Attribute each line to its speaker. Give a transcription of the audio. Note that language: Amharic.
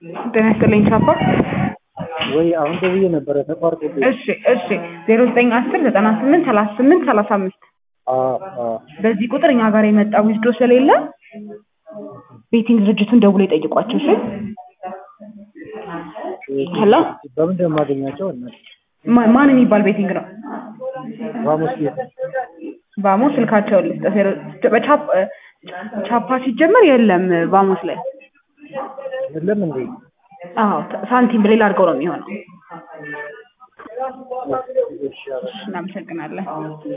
Speaker 1: ጤና ይስጥልኝ ቻፓ።
Speaker 2: ወይ አሁን ደውዬ ነበረ ተቋርጦብኝ።
Speaker 1: እሺ እሺ ዜሮ ዘጠኝ አስር ዘጠና ስምንት ሰላሳ ስምንት ሰላሳ አምስት
Speaker 2: አዎ አዎ
Speaker 1: በዚህ ቁጥር እኛ ጋር የመጣ ዊዝዶ ስለሌለ ቤቲንግ ድርጅቱን ደውሎ ይጠይቋቸው። እሺ ሄሎ
Speaker 2: በምንድን ነው የማገኛቸው? እናት
Speaker 1: ማ- ማን የሚባል ቤቲንግ ነው?
Speaker 2: ቫሞስ ቤት
Speaker 1: ቫሞ ስልካቸውን ልስጥ። ዜሮ- በቻፕ ቻፓ ሲጀመር የለም ቫሞስ ላይ።
Speaker 2: የለም እንዴ?
Speaker 1: አዎ ሳንቲም በሌላ አድርገው ነው የሚሆነው።
Speaker 2: እሺ አረ
Speaker 1: እናመሰግናለን።